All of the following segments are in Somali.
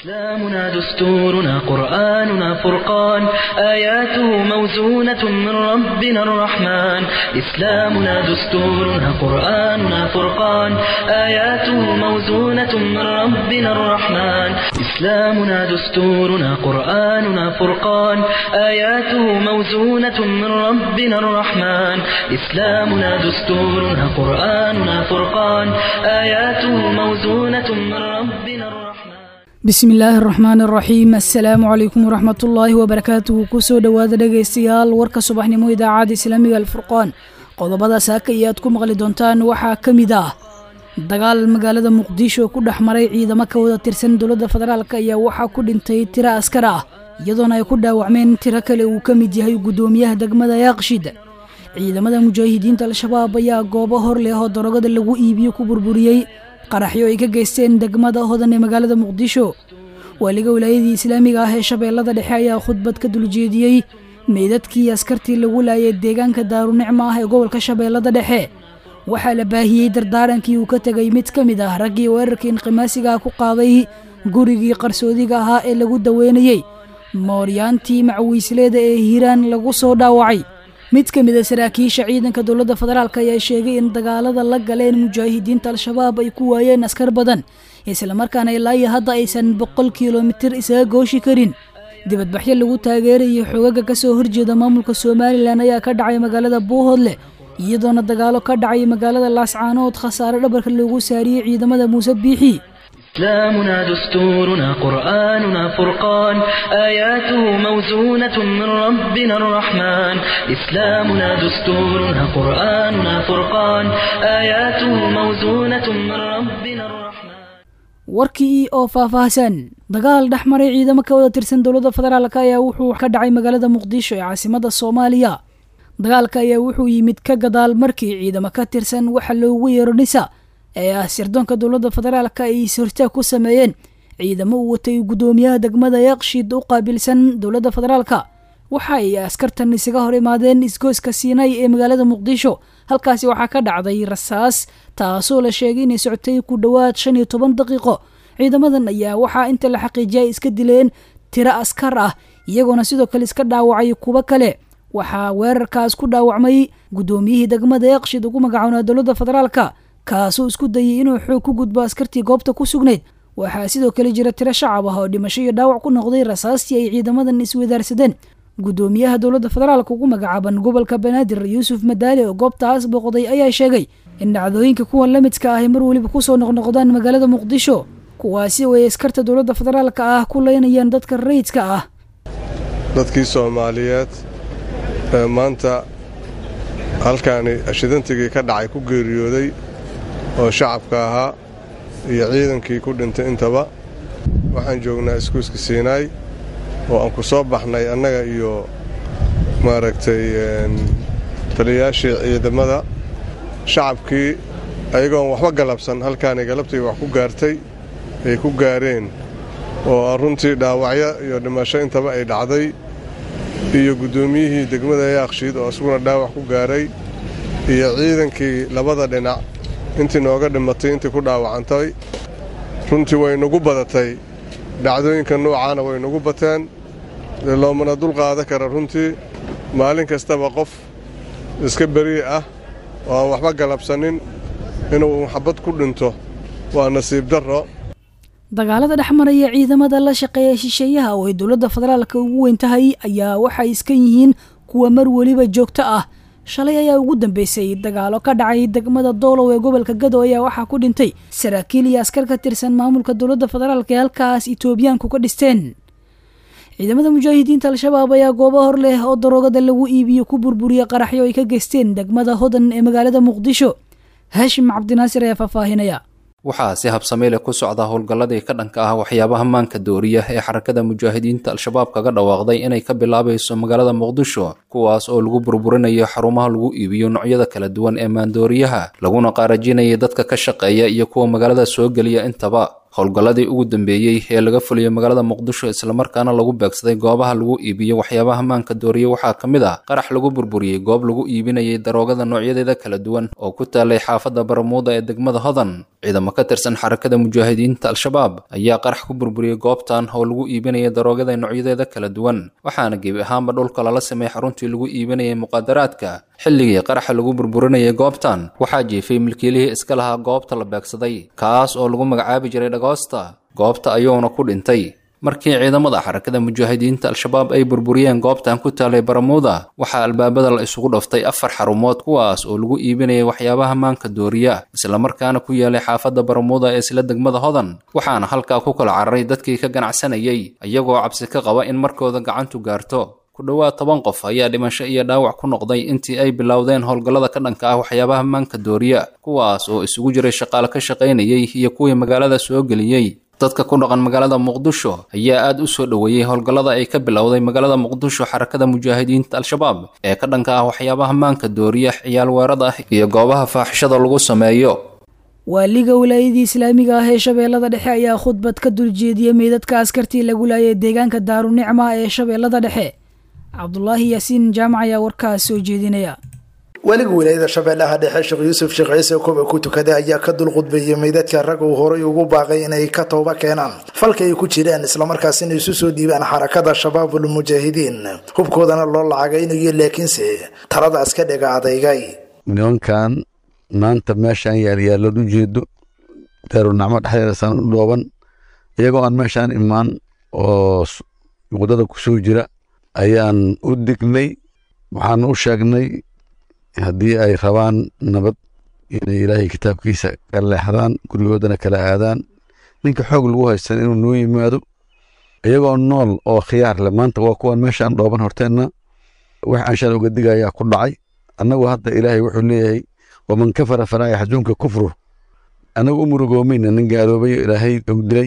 إسلامنا دستورنا قرآننا فرقان آياته موزونة من ربنا الرحمن إسلامنا دستورنا قرآننا فرقان آياته موزونة من ربنا الرحمن إسلامنا دستورنا قرآننا فرقان آياته موزونة من ربنا الرحمن إسلامنا دستورنا قرآننا فرقان آياته موزونة من ربنا الرحمن bismi illaahi araxmaan araxiim assalaamu calaykum waraxmatullaahi wabarakaatuhu kusoo dhowaada dhegaystayaal warka subaxnimo idaacadda islaamiga alfurqaan qodobada saaka iyo aad ku maqli doontaan waxaa ka mid ah dagaal magaalada muqdisho ku dhex maray ciidamo ka wada tirsan dowladda federaalk ayaa waxaa ku dhintay tiro askar ah iyadoona ay ku dhaawacmeen tiro kale uu ka mid yahay guddoomiyaha degmada yaaqshid ciidamada mujaahidiinta al-shabaab ayaa goobo hor leh oo darogada lagu iibiyo ku burburiyey qaraxyo ay ka geysteen degmada hodan ee magaalada muqdisho waaliga wilaayadii islaamiga ah ee shabeellada dhexe ayaa khudbad ka duljeediyey meydadkii askartii lagu laayay deegaanka daarunicma ah ee gobolka shabeellada dhexe waxaa la baahiyey dardaarankii uu ka tegay mid ka mid ah raggii weerarkii inqimaasiga ku qaaday gurigii qarsoodiga ahaa ee lagu daweynayey mooryaantii macwiisleeda ee hiiraan lagu soo dhaawacay mid ka mid a saraakiisha ciidanka dowladda federaalk ayaa sheegay in dagaalada la galeen mujaahidiinta al-shabaab ay ku waayeen askar badan islamarkaana ilaa iyo hadda aysan boqol kilomitir isaga gooshi karin dibadbaxyo lagu taageerayo xogaga ka soo horjeeda maamulka somalilan ayaa ka dhacay magaalada buuhoodle iyadoona dagaalo ka dhacay magaalada laascaanood khasaare dhabarka loogu saariyey ciidamada muuse biixi إسلامنا دستورنا قرآننا فرقان آياته موزونة من ربنا الرحمن إسلامنا دستورنا قرآننا فرقان آياته موزونة من ربنا الرحمن warkii oo faahfaahsan dagaal dhex maray ciidamo ka wada tirsan dowladda federaalk ayaa wuxuu ka dhacay magaalada muqdisho ee caasimada soomaaliya dagaalka ayaa wuxuu yimid ka gadaal markii ciidamo ka tirsan waxa loogu yeero nisa ee ah sirdoonka dowladda federaalka ay is-hortaag ku sameeyeen ciidamo uu watay guddoomiyaha degmada yaaqshid u qaabilsan dowladda federaalka waxa ay askartan isaga hor imaadeen isgoyska siinay ee magaalada muqdisho halkaasi waxaa ka dhacday rasaas taasoo la sheegay inay socotay ku dhowaad shan iyo toban daqiiqo ciidamadan ayaa waxaa inta la xaqiijiyay iska dileen tiro askar ah iyagoona sidoo kale iska dhaawacay kuwo kale waxaa weerarkaas ku dhaawacmay guddoomiyihii degmada yaaqshid ugu magacoonaa dowladda federaalka kaasuu isku dayay inuu xoog ku gudbo askartii goobta ku sugnayd waxaa sidoo kale jira tiro shacab ah oo dhimasho iyo dhaawac ku noqday rasaastii ay ciidamadan iswadaarsadeen guddoomiyaha dowladda federaalka ugu magacaaban gobolka banaadir yuusuf madaali oo goobtaas booqday ayaa sheegay in dhacdooyinka kuwan la midka ah ay mar weliba kusoo noqnoqdaan magaalada muqdisho kuwaasi oo ay askarta dowladda federaalka ah ku leynayaan dadka rayidka ah dadkii soomaaliyeed ee maanta halkaani ashidantigii ka dhacay ku geeriyooday oo shacabka ahaa iyo ciidankii ku dhintay intaba waxaan joognaa iskuuska siinaay oo aan ku soo baxnay annaga iyo maaragtay taliyayaashii ciidamada shacabkii ayagoon waxba galabsan halkaanay galabtii wax ku gaartay ay ku gaareen oo runtii dhaawacyo iyo dhimasho intaba ay dhacday iyo guddoomiyihii degmada yaaqshiid oo isaguna dhaawac ku gaaray iyo ciidankii labada dhinac intii nooga dhimatay intii ku dhaawacantay runtii way nagu badatay dhacdooyinka noocaana way nagu bateen loomana dul qaada kara runtii maalin kastaba qof iska berii ah oo aan waxba galabsanin inuu xabad ku dhinto waa nasiib darro dagaalada dhex maraya ciidamada la shaqeeya shisheeyaha oo ay dowladda federaalka ugu weyn tahay ayaa waxay iska yihiin kuwa mar weliba joogto ah shalay ayaa ugu dambeysay dagaalo ka dhacay degmada doolow ee gobolka gado ayaa waxaa ku dhintay saraakiil iyo askar ka tirsan maamulka dowladda federaalk ee halkaas itoobiyaanku ka dhisteen ciidamada mujaahidiinta al-shabaab ayaa goobo hor leh oo daroogada lagu iibiyo ku burburiya qaraxyo ay ka geysteen degmada hodan ee magaalada muqdisho haashim cabdinaasir ayaa faahfaahinaya waxaa si habsameyle ku socda howlgalladii ka dhanka ah waxyaabaha maanka dooriya ee xarakada mujaahidiinta al-shabaab kaga dhawaaqday inay ka bilaabayso magaalada muqdisho kuwaas oo lagu burburinayo xarumaha lagu iibiyo noocyada kala duwan ee maandooriyaha laguna qaarajinayay dadka ka shaqeeya iyo kuwa magaalada soo geliya intaba howlgalladii ugu dambeeyey ee laga fuliyey magaalada muqdisho islamarkaana lagu beegsaday goobaha lagu iibiyo waxyaabaha maanka dooriya waxaa ka mid ah qarax lagu burburiyey goob lagu iibinayay daroogada noocyadeeda kala duwan oo ku taalay xaafadda baramuuda ee degmada hodan ciidamo ka tirsan xarakada mujaahidiinta al-shabaab ayaa qarax ku burburiyey goobtan oo lagu iibinaya daroogada noocyadeeda kala duwan waxaana gebi ahaanba dhulka lala sameeyey xaruntii lagu iibinayay muqaadaraadka xilligii qaraxa lagu burburinayay goobtan waxaa jiifay milkiilihii iska lahaa goobta la beegsaday kaas oo lagu magacaabi jiray dhagoosta goobta ayuuna ku dhintay markii ciidamada xarakada mujaahidiinta al-shabaab ay burburiyeen goobtan ku taalay baramuuda waxaa albaabada la isugu dhaftay afar xarumood kuwaas oo lagu iibinayay waxyaabaha maanka dooriya islamarkaana ku yaalay xaafadda baramuuda ee isla degmada hodan waxaana halkaa ku kala cararay dadkii ka ganacsanayay iyagoo cabsi ka qaba in markooda gacantu gaarto ku dhowaad toban qof ayaa dhimasho iyo dhaawac ku noqday intii ay bilowdeen howlgallada ka dhanka ah waxyaabaha maanka dooriya kuwaas oo isugu jiray shaqaale ka shaqaynayay iyo kuwii magaalada soo geliyey dadka ku dhaqan magaalada muqdisho ayaa aada u soo dhoweeyey howlgallada ay ka bilowday magaalada muqdisho xarakada mujaahidiinta al-shabaab ee ka dhanka ah waxyaabaha maanka dooriya ciyaal weerada iyo goobaha faaxishada lagu sameeyo waaliga wilaayadii islaamiga ah ee shabeellada dhexe ayaa khudbad ka duljeediyey meydadka askartii lagu laayay deegaanka daarunicma ee shabeellada dhexe cabdulaahi yaasiin jaamac ayaa warkaas soo jeedinaya weliga wilaayada shabeellaha dhexe sheekh yuusuf sheekh ciise koba ku tukaday ayaa ka dul qudbeeyey meydadka rag uu horay ugu baaqay inay ka tooba keenaan falka ay ku jireen islamarkaasina isu soo dhiibaan xarakada shabaabul mujaahidiin hubkoodana loo lacagaynayo laakiinse taladaas ka dhega adeygay nimankan maanta meeshaan yaalyaallood u jeedo daarunacmo dhexdeedasaan u dhooban iyagoo aan meeshaan imaan oo muqdada ku soo jira ayaan u dignay waxaan u sheegnay haddii ay rabaan nabad inay ilaahay kitaabkiisa ka leexdaan gurigoodana kala aadaan ninka xoog lagu haystan inuu noo yimaado iyagoo nool oo khiyaar leh maanta waa kuwan meeshaan dhooban horteenna wax anshaan uga digayaa ku dhacay annagu hadda ilaahay wuxuu leeyahay waman kafara falaa yaxzunka kufru annagu u murugoomayna nin gaaloobay ilaahay u dilay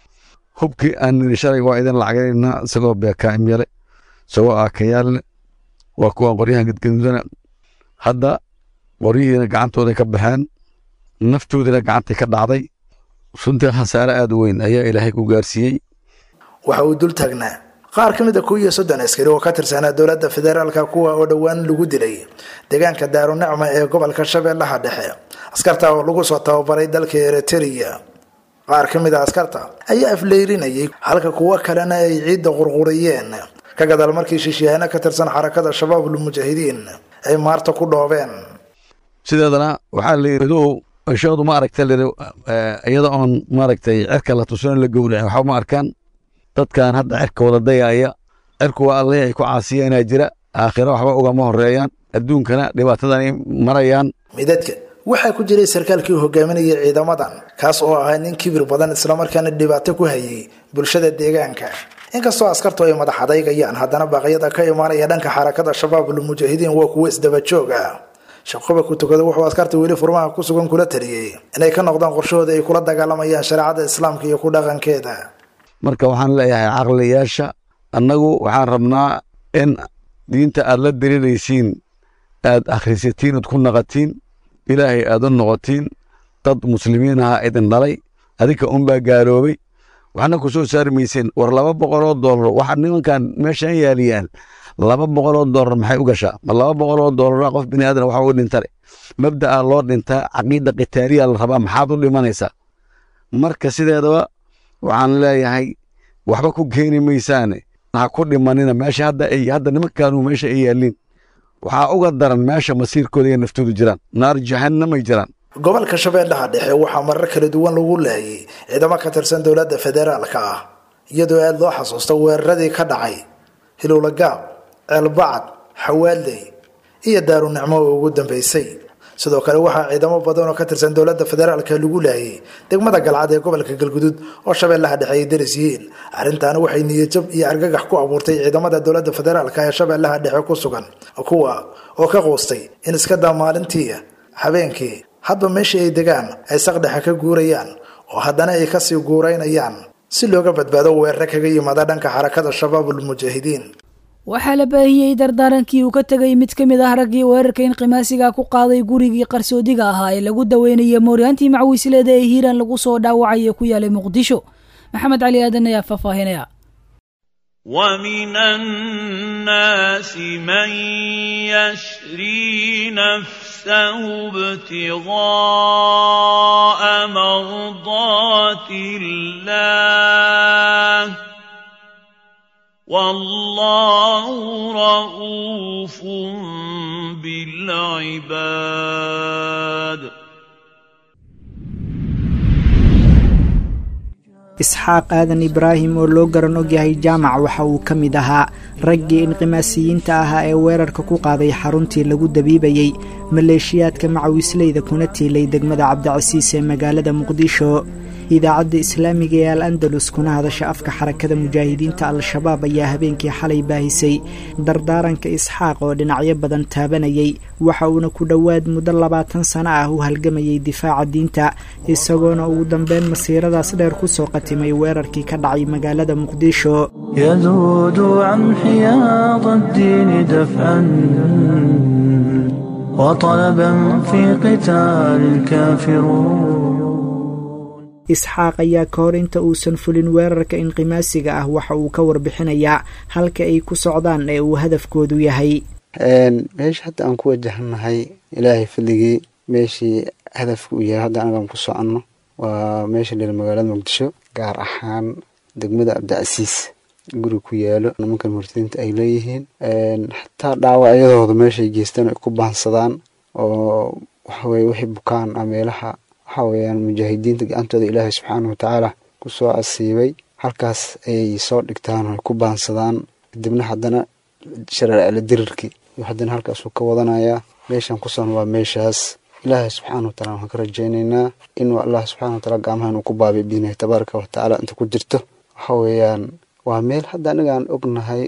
hubkii aan nidhi shalay waa idin lacagaynaa isagoo beekaa'im yale isagoo aakayaalle waa kuwan qoryahan gadgadudana hadda qoryihiina gacantooday ka baxeen naftoodina gacantay ka dhacday runtii khasaare aada u weyn ayaa ilaahay ku gaarsiiyey waxa uu dul taagnaa qaar ka mid a kow iyo soddon askari oo ka tirsanaa dowladda federaalka kuwa oo dhowaan lagu dilay deegaanka daarunicma ee gobolka shabeellaha dhexe askarta oo lagu soo tababaray dalka eritrea qaar ka mid a askarta ayaa afleyrinayay halka kuwo kalena ay ciidda qurquriyeen ka gadaal markii shishiyaano ka tirsan xarakada shabaabul mujaahidiin ay maarta ku dhoobeen sideedana waxaa la yidhi ow ashadu ma aragta lii iyada oon maaragtay cirka la tusano la gowraca waxba ma arkaan dadkan hadda cirka wada dayaaya cirku waa alleh ay ku caasiyanaa jira aakhiro waxba ugama horeeyaan adduunkana dhibaatadan ay marayaan midadka waxaa ku jiray sarkaalkii hogaaminayay ciidamadan kaas oo ahaa nin kibir badan islamarkaana dhibaato ku hayay bulshada deegaanka inkastoo askartu ay madax adaygayaan haddana baaqyada ka imaanaya dhanka xarakada shabaabul mujaahidiin waa kuwo isdaba joog ah shaqoba ku tukada wuxuu askarta weli furmaha ku sugan kula taliyey inay ka noqdaan qorshahooda ay kula dagaalamayaan shareecada islaamka iyo ku dhaqankeeda marka waxaan leeyahay caqliyaasha annagu waxaan rabnaa in diinta aad la diriiraysiin aad akhrisatiin ood ku naqatiin ilaahay aad u noqotiin dad muslimiin aha idin dhalay adinka unbaa gaaloobay waxna ku soo saari mayseen war laba boqoloo doolar waxa nimankan meeshaan yaaliyaan laba boqoloo doolar maxay u gashaa ma laba boqoloo doolara qof bini aadan waxa uga dhintale mabda'a loo dhintaa caqiida qitaaliya la rabaa maxaad u dhimanaysaa marka sideedaba waxaan leeyahay waxba ku keeni maysaane ha ku dhimanina meesha hadda ay hadda nimankaanu meesha ay yaaliin waxaa uga daran meesha masiirkooda iyo naftoodu jiraan naar jahannamay jiraan gobolka shabeellaha dhexe waxaa marar kala duwan lagu laayay ciidamo ka tirsan dowladda federaalka ah iyadoo aada loo xasuusto weeraradii ka dhacay hilowlagaab ceelbacad xawaaley iyo daarunicmo oo ugu dambeysay sidoo kale waxaa ciidamo badan oo ka tirsan dowladda federaalka lagu laayay degmada galcad ee gobolka galgudud oo shabeellaha dhexe ay daris yihiin arrintaana waxay niyadjab iyo argagax ku abuurtay ciidamada dowladda federaalka ee shabeellaha dhexe ku sugan kuwa oo ka quustay in iska daa maalintii habeenkii hadba meeshii ay degaan ay saqdhexe ka guurayaan oo haddana ay kasii guuraynayaan si looga badbaado weerare kaga yimaada dhanka xarakada shabaabul mujaahidiin waxaa la baahiyey dardaarankii uu ka tegay mid ka mid ah raggii weerarka inqimaasiga ku qaaday gurigii qarsoodiga ahaa ee lagu daweynayay mooryaantii macwiisleeda ee hiiraan lagu soo dhaawacay ee ku yaalay muqdisho maxamed cali aadan ayaa faahfaahinaya ومن الناس من يشري نفسه ابتغاء مرضات الله والله رؤوف بالعباد isxaaq aadan ibraahim oo loo garan ogyahay jaamac waxa uu ka mid ahaa raggii inqimaasiyiinta ahaa ee weerarka ku qaaday xaruntii lagu dabiibayey maleeshiyaadka macawisleyda kuna tiilay degmada cabdicasiis ee magaalada muqdisho idaacadda islaamiga ee al andalus kuna hadasha afka xarakada mujaahidiinta al-shabaab ayaa habeenkii xalay baahisay dardaaranka isxaaq oo dhinacyo badan taabanayay waxa uuna ku dhowaad muddo labaatan sano ah u halgamayay difaaca diinta isagoona ugu dambeyn masiiradaas dheer ku soo qatimay weerarkii ka dhacay magaalada muqdisho يذود عن حياض الدين دفعا وطلبا في قتال الكافرون isxaaq ayaa ka hor inta uusan fulin weerarka inqimaasiga ah waxa uu ka warbixinayaa halka ay ku socdaan ee uu hadafkoodu yahay meesha hadda aan ku wajahannahay ilaahay fadligii meeshii hadafka uu yahay hadda anagaan ku soconno waa meesha dheer magaalada muqdisho gaar ahaan degmada cabdicasiis guri ku yaalo nimankan murtadiinta ay leeyihiin xataa dhaawacyadooda meeshay geystaan ay ku baansadaan oo waxaweye wixii bukaan ah meelaha waxa weeyaan mujaahidiinta gacantooda ilaahay subxaanahu watacaala ku soo asiibay halkaas ayay soo dhigtaan oo ay ku baansadaan kadibna haddana shareecla dirirkii iyo haddana halkaasuu ka wadanayaa meeshan ku son waa meeshaas ilaahay subxaana wa tacala waxaan ka rajaynaynaa inuu allah subxana wa taala gacmaha inuu ku baabiyo biidnahi tabaaraka wa tacaala inta ku jirto waxa weeyaan waa meel hadda anigaan ognahay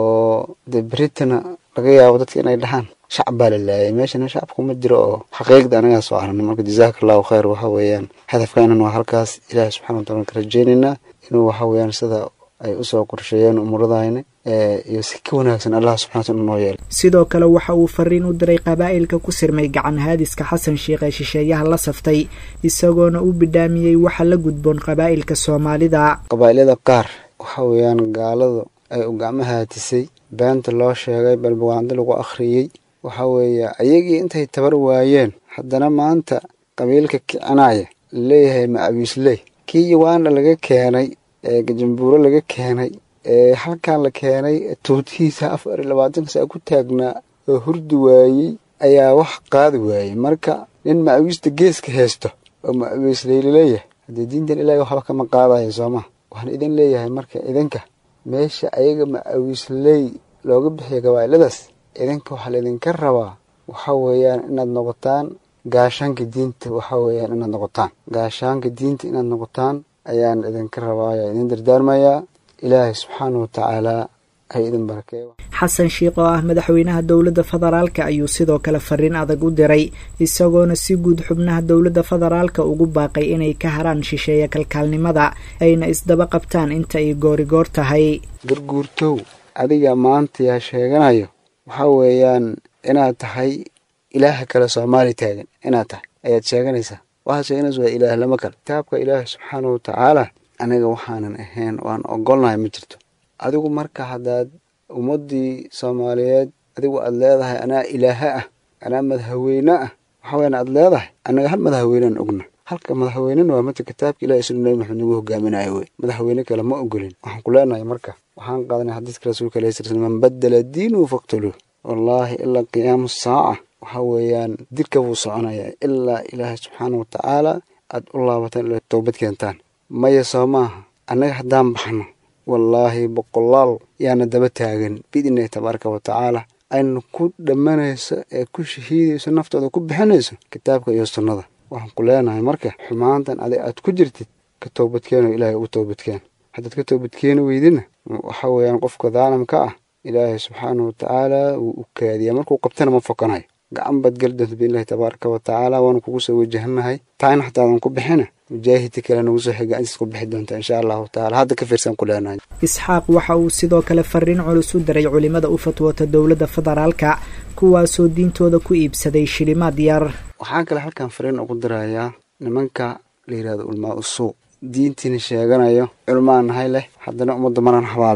oo dee beritana laga yaabo dadka inay dhahaan shacab baa la laayay meeshana shacabku ma jiro oo xaqiiqda anagaa soo aragna marka jazaaka allahu khayr waxa weeyaan hadafkaanan waa halkaas ilaahay subxana wa taala ka rajaynaynaa inuu waxa weeyaan sida ay usoo qorsheeyeen umuradayna iyo si ka wanaagsan allah subxana wataala noo yeelay sidoo kale waxa uu fariin u diray qabaa'ilka ku sirmay gacan haadiska xasan sheikh ee shisheeyaha la saftay isagoona u bidhaamiyey waxa la gudboon qabaa'ilka soomaalida qabaa'ilada qaar waxa weeyaan gaaladu ay u gacmo haatisay beenta loo sheegay balbawaando lagu akhriyey waxa weeye ayagii intay tabar waayeen haddana maanta qabiilka kicinaya laleeyahay macawiisley kii yawaana laga keenay ee gajambuuro laga keenay ee halkan la keenay tuutihiisa afar iyo labaatan saa ku taagnaa oo hurdi waayey ayaa wax qaadi waayey marka nin macawiista geeska haysto oo macawiisley laleeyahay haddii diintan ilaahay waxba kama qaadaya sooma waxaan idin leeyahay marka idinka meesha ayaga macawiisley looga bixiya gabaa'iladaas idinka waxaa laydinka rabaa waxa weeyaan inaad noqotaan gaashaanka diinta waxa weeyaan inaad noqotaan gaashaanka diinta inaad noqotaan ayaan idinka rabaa ayaa idin dardaarmayaa ilaahay subxaana wa tacaalaa ha idin barakeeyo xasan sheikh oo ah madaxweynaha dowladda federaalka ayuu sidoo kale fariin adag u diray isagoona si guud xubnaha dowladda federaalka ugu baaqay inay ka haraan shisheeya kalkaalnimada ayna isdaba qabtaan inta ay goorigoor tahay garguurtow adiga maanta yaa sheeganayo waxa weeyaan inaad tahay ilaaha kale soomaali taagan inaad tahay ayaad sheeganaysaa waxaad sheeganaysa waa ilaah lama kale kitaabka ilaahi subxaana wa tacaala aniga waxaanan ahayn waan ogolnahay ma jirto adigu marka haddaad ummaddii soomaaliyeed adigu aad leedahay anaa ilaaha ah anaa madaxweyne ah waxa weyan aad leedahay annaga hal madaxweynaan ogna halka madaxweynena waa mata kitaabka ilahi sunu nabi maxamed nagu hogaaminayo wey madaxweyne kale ma ogolin waxaan ku leenahay marka waxaan qaadanay xadiiska rasuulka alayhi sala slam man badala diinuhu faqtuluuh wallaahi ilaa qiyaamu saaca waxa weeyaan dilka buu soconayaa ilaa ilaahay subxaana wa tacaala aad u laabataan ila toobad keentaan maya soo maaha annaga haddaan baxno wallaahi boqolaal yaana daba taagan biidnillahi tabaaraka wa tacaala ayna ku dhammanayso ee ku shahiidayso naftooda ku bixinayso kitaabka iyo sunnada waxaan ku leenahay marka xumaantan adig aad ku jirtid ka toobadkeeno ilaahay ugu toobadkeen haddaad ka toobadkeeni weydina waxa weeyaan qofka daalimka ah ilaahay subxaana wa tacaala wuu u kaadiyaa markuu qabtana ma fokanayo gacan baad geli doonta biidnillahi tabaaraka wa tacaala waanu kugu soo wajahanahay taayna xataadan ku bixina mujaahidka kale nagu soo xig gacantiis ku bixi doonta insha allahu tacaala hadda ka fiirsan ku leenahay isxaaq waxa uu sidoo kale fariin culus u diray culimada u fatwoota dowladda federaalka kuwaasoo diintooda ku iibsaday shilimaad yar waxaan kale halkan fariin ugu dirayaa nimanka la yidhahdo ulmaa usuu diintiina sheeganayo culmaan nahay leh haddana ummadda maran habaabinayo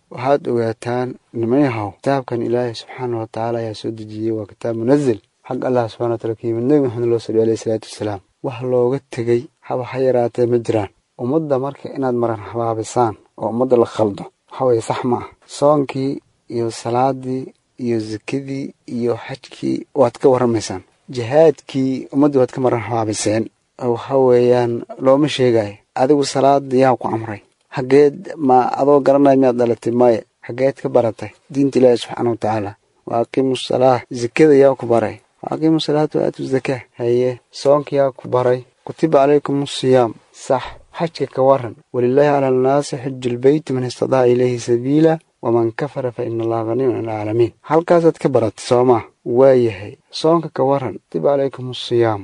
waxaad ogaataan nimayahow kitaabkan ilaahay subxaana wa tacaala ayaa soo dejiyey waa kitaab munazil xag allah subxana wa taala ka yimid nebi maxamed loo saliy alayhi salaatu wasalaam wax looga tegey haba ha yaraatee ma jiraan ummadda marka inaad maran habaabisaan oo ummadda la khaldo waxa weeye sax ma ah soonkii iyo salaadii iyo sakadii iyo xajkii waad ka warramaysaan jihaadkii ummaddii waad ka maran habaabiseen waxa weeyaan looma sheegayo adigu salaada yaa ku amray xaggeed ma adoo garanaya miyaad dhalatay maya xaggeed ka baratay diinta ilaahi subxaana wa tacaala wa aqiimu salaa zakada yaa ku baray wa aqiimu salaata wa aatu zakaa haye soonka yaa ku baray kutiba calaykum asiyaam sax xajka ka waran walilaahi cala annaasi xiju lbeyti man istadaca ilayhi sabiila waman kafara fa ina allaha haniyun can alcaalamiin halkaasaad ka baratay soomaa waa yahay soonka ka waran kutiba calaykum asiyaam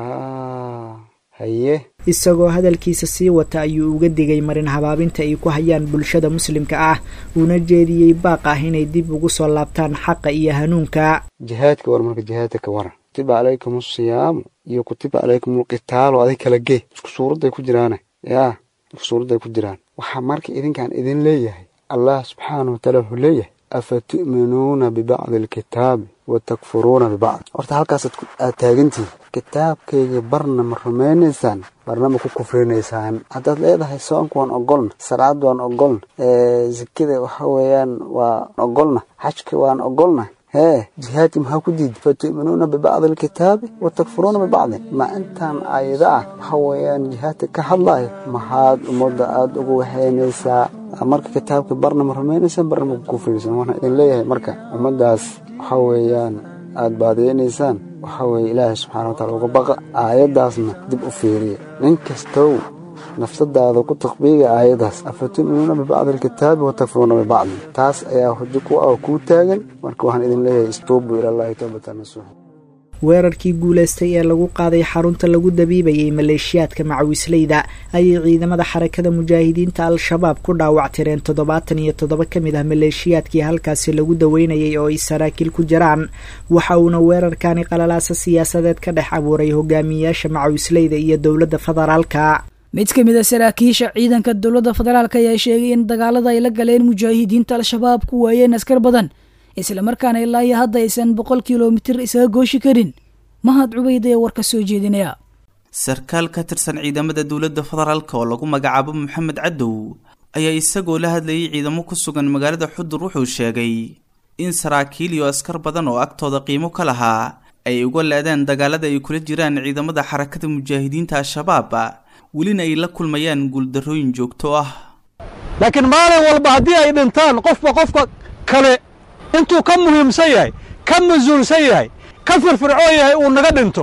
haa haye isagoo hadalkiisa sii wata ayuu uga digay marin habaabinta ay ku hayaan bulshada muslimka ah uuna jeediyey baaq ah inay dib ugu soo laabtaan xaqa iyo hanuunka jihaadka war marka jihaadka ka waran kutiba calaykum asiyaamu iyo kutiba calaykum alqitaalu adig kala gee isku suuradday ku jiraane yaa isku suuradday ku jiraan waxaa marka idinkaan idin leeyahay allah subxaana wa taala wuxuu leeyahay afa tu'minuuna bibacdi alkitaabi wa takfuruuna bibacd horta halkaasaad aad taagantihin kitaabkayga barna ma rumaynaysaan barna ma ku kufrinaysaan haddaad leedahay soonka waan ogolna salaad waan ogolna sakada waxa weeyaan waan ogolna xajka waan ogolna hee jihaadki maxaa ku diiday fa tu'minuuna bibacdi alkitaabi wa takfuruuna bibacdin ma intaan aayada ah waxa weeyaan jihaadka ka hadlayo maxaad ummadda aada ugu waxeynaysaa marka kitaabka barna ma rumaynaysaan barna ma ku kufrinaysaan waxaan idin leeyahay marka ummaddaas waxa weeyaan aada baadiyeynaysaan waxa weeye ilaahay subxaana wa taala uga baqa aayaddaasna dib u fiiriya nin kastow nafsadaada ku taqbiiga aayaddaas afa tu'minuuna bibacdi alkitaabi wa takfuruuna bibacdin taas ayaa hujo ku ah kuu taagan marka waxaan idin leeyahay istuubu ilaallahi towbatan nasuuxa weerarkii guulaystay ee lagu qaaday xarunta lagu dabiibayay maleeshiyaadka macawisleyda ayay ciidamada xarakada mujaahidiinta al-shabaab ku dhaawactireen toddobaatan iyo toddoba ka mid ah maleeshiyaadkii halkaasi lagu daweynayay oo ay saraakiil ku jiraan waxa uuna weerarkani qalalaasa siyaasadeed ka dhex abuuray hogaamiyayaasha macawisleyda iyo dowladda federaalka mid ka mid a saraakiisha ciidanka dowladda federaalk ayaa sheegay in dagaalada ay la galeen mujaahidiinta al-shabaab ku waayeen askar badan islamarkaana ilaa iyo hadda aysan boqol kilomitir isaga gooshi karin mahad cubayd ee war ka soo jeedinaya sarkaal ka tirsan ciidamada dowladda federaalk oo lagu magacaabo maxamed cadow ayaa isagoo la hadlayay ciidamo ku sugan magaalada xudur wuxuu sheegay in saraakiil iyo askar badan oo agtooda qiimo ka lahaa ay uga leedeen dagaalada ay kula jiraan ciidamada xarakada mujaahidiinta al-shabaab welina ay la kulmayaan guuldarrooyin joogto ah laakiin maalin walba haddii ay dhintaan qofba qofka kale intuu ka muhiimsan yahay ka mas-uulsan yahay ka firfircoon yahay uu naga dhinto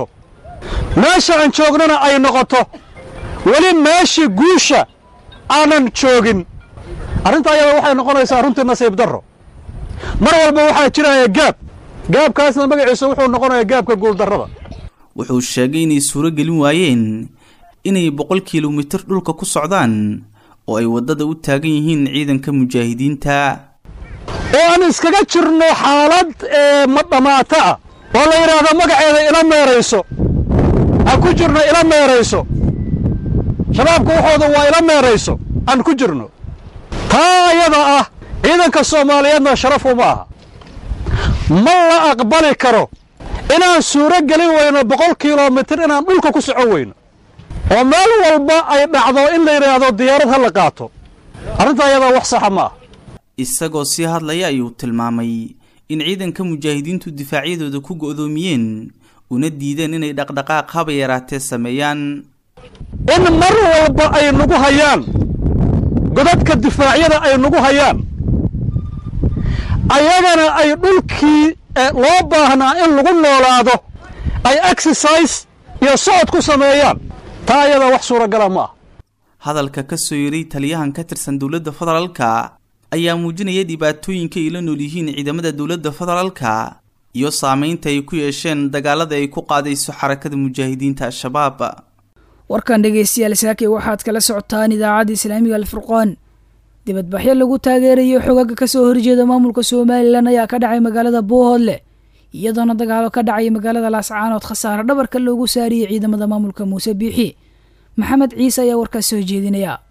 meesha aan joognana ay noqoto weli meeshii guusha aanan joogin arrinta ayada waxay noqonaysaa runtii nasiib darro mar walba waxaa jiraya gaab gaabkaasna magaciisa wuxuu noqonayaa gaabka guuldarrada wuxuu sheegay inay suuro gelin waayeen inay boqol kilomitir dhulka ku socdaan oo ay waddada u taagan yihiin ciidanka mujaahidiinta oo aan iskaga jirno xaalad ee madhamaato ah oo la yidhaahdo magaceeda ila meerayso ha ku jirno ila meerayso shabaabka waxooda waa ila meerayso aan ku jirno taa ayada ah ciidanka soomaaliyeedna sharaf uma aha ma la aqbali karo inaan suuro gelin weyno boqol kilomitir inaan dhulka ku socon weyno oo meel walba ay dhacdo in la yidhaahdo diyaarad ha la qaato arrinta ayadaa wax saxa ma ah isagoo sii hadlaya ayuu tilmaamay in ciidanka mujaahidiintu difaacyadooda ku go'doomiyeen una diideen inay dhaqdhaqaaq haba yaraatee sameeyaan in mar walba ay nagu hayaan godadka difaacyada ay nagu hayaan ayagana ay dhulkii loo baahnaa in lagu noolaado ay exercise iyo socod ku sameeyaan taa ayadaa wax suuragala ma ah hadalka ka soo yeray taliyahan ka tirsan dowladda federaalka ayaa muujinaya dhibaatooyinka ay la nool yihiin ciidamada dowladda federaalka iyo saameynta ay ku yeesheen dagaalada ay ku qaadayso xarakada mujaahidiinta al-shabaab warkan dhegeystayaal saake waxaad kala socotaan idaacadda islaamiga alfurqaan dibadbaxyo lagu taageerayo xogaga kasoo horjeeda maamulka somalilan ayaa ka dhacay magaalada boohoodle iyadoona dagaalo ka dhacay magaalada laascaanood khasaare dhabarka loogu saariyey ciidamada maamulka muuse biixi maxamed ciise ayaa warkaas soo jeedinaya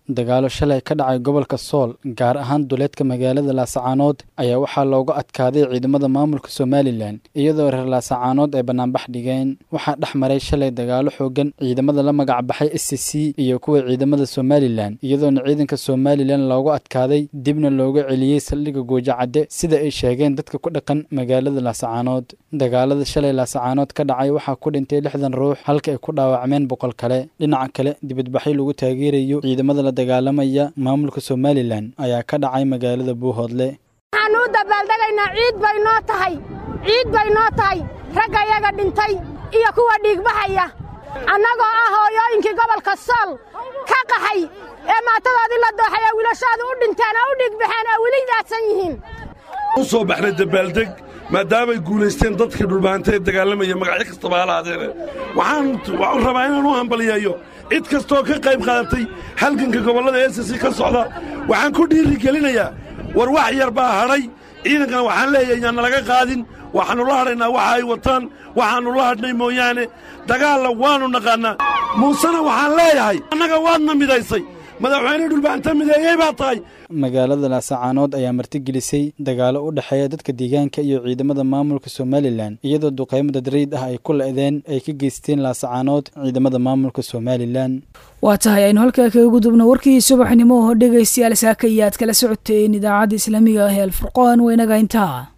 dagaalo shalay ka dhacay gobolka sool gaar ahaan duleedka magaalada laasacaanood ayaa waxaa looga adkaaday ciidamada maamulka somalilan iyadoo reer laasacaanood ay banaanbax dhigeen waxaa dhex maray shalay dagaalo xoogan ciidamada la magac baxay s c c iyo kuwa ciidamada somalilan iyadoona ciidanka somalilan looga adkaaday dibna looga celiyey saldhigga goojacadde sida ay sheegeen dadka ku dhaqan magaalada laasacaanood dagaalada shalay laasacaanood ka dhacay waxaa ku dhintay lixdan ruux halka ay ku dhaawacmeen boqol kale dhinaca kale dibadbaxyo lagu taageerayo ciidamada la dagaalamaya maamulka somalilan ayaa ka dhacay magaalada buuhoodle waxaannu u dabaaldegaynaa ciid bay noo tahay ciid bay noo tahay ragga iyaga dhintay iyo kuwa dhiigbaxaya annagoo ah hooyooyinkii gobolka sool ka qaxay ee maatadoodii la dooxay ee wiilashooda u dhinteen oo u dhiigbaxeen oo weli daadsan yihiin u soo baxnay dabaaldeg maadaamay guulaysteen dadkii dhulbaanta ee dagaalamaya magacyo kastaba halaadeene waxaan rabaa inaan u hambaliyeeyo cid kastoo ka qayb qaadatay halganka gobollada esasi ka socda waxaan ku dhiirigelinayaa war wax yar baa hadhay ciidankana waxaan leeyahay yaan nalaga qaadin waxaannu la hadhaynaa waxa ay wataan waxaannu la hadhnay mooyaane dagaalla waannu naqaannaa muusena waxaan leeyahay annaga waadna midaysay madaxweyne dhulbaanta mideeyey baa tahay magaalada laasacaanood ayaa martigelisay dagaalo u dhexeeya dadka deegaanka iyo ciidamada maamulka somalilan iyadoo duqaymo dadriid ah ay ku la-deen ay ka geysteen laasacaanood ciidamada maamulka somalilan waa tahay aynu halkaa kaga gudubno warkii subaxnimo oo dhegaystayaal saaka iyo aad kala socoteen idaacadda islaamiga ah ee alfurqaan waynaga intaa